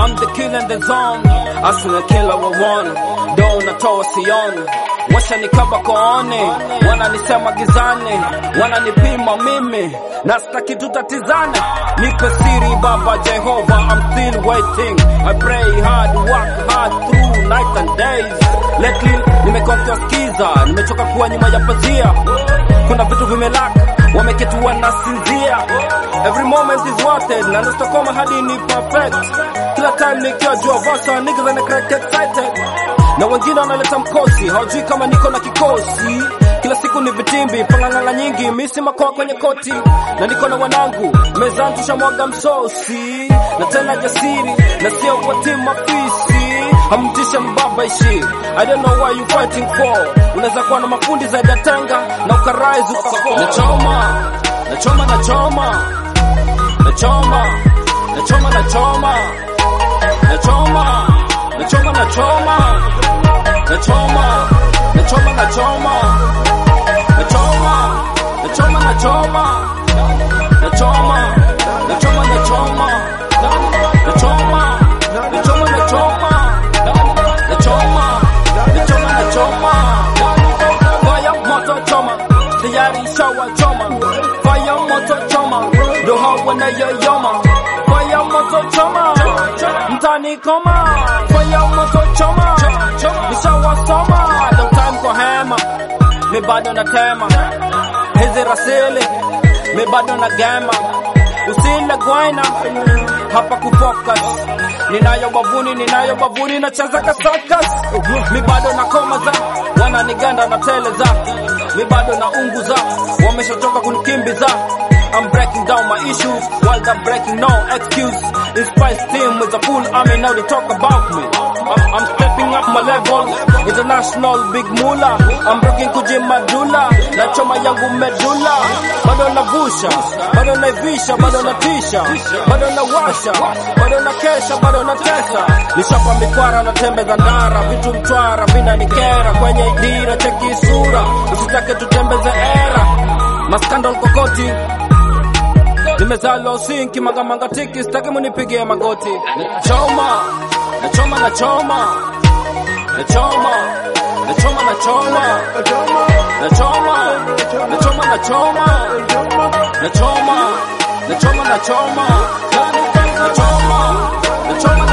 I'm the killer in the zone. Asina killer wa one. Do natoa sioni. Washa nikaba kooni. Wananisema gizani. Wananipima mimi. Na sitaki tutatizane. Nipe siri baba Jehova. I'm still waiting. I pray hard, work hard through night and days. Lately nimekuwa kiwasikiza. Nimechoka kuwa nyuma ya pazia. Kuna vitu vimelaka. Wameketi wanasinzia. Every moment is worth it. Na Stokoma hadi ni perfect. Kila time nikiwa jua vasa niggas wana crack excited. Na wengine wanaleta mkosi, hawajui kama niko na kikosi. Kila siku ni vitimbi, panganganga nyingi, misi makoa kwenye koti. Na niko na wanangu, mezani tushamwaga msosi. Na tena jasiri, na sio kwa timu mafisi. Hamtishe mbaba ishi. I don't know what you fighting for. Unaweza kuwa na mafundi za datanga na ukarise ukafo. Nachoma, nachoma, nachoma. Nachoma, nachoma, nachoma. Nachoma, nachoma, nachoma. Nachoma, nachoma, nachoma. Nachoma, nachoma, nachoma. Nachoma, nachoma, nachoma. Nachoma, nachoma, nachoma. Nachoma, nachoma, nachoma. Fire moto choma, tayari shawa choma. Fire moto choma, ndo hao wanayoyoma. Fire moto choma, mtani koma. Fire moto choma, nishawasoma. Long time kwa hema, mi bado natema. Hizi rasili, mi bado na gema. Usile gwaina, hapa kufocus. Ninayo bavuni, ninayo bavuni, nacheza ka circus. Mi bado na koma za, wananiganda na teleza. Mi bado na unguza, wameshachoka kunikimbiza. I'm breaking down my issues while they're breaking no excuse. Inspired team with a full army, now they talk about me. I'm, I'm stepping up my level, international big mula. I'm breaking kujimadula, na choma yangu medula. Bado navusha, bado naivisha, bado natisha, bado nawasha, bado na kesha, bado na tesa. Nishapa mikwara na tembe za ndara, vitu mtwara vinanikera kwenye idira, cheki sura, usitake tutembeze era. Maskandal kokoti nimezalo sinki magamanga tiki sitaki munipigie magoti nachoma nachoma nachoma nachoma nachoma nachoma nachoma nachoma nachoma nachoma nachoma nachoma nachoma nachoma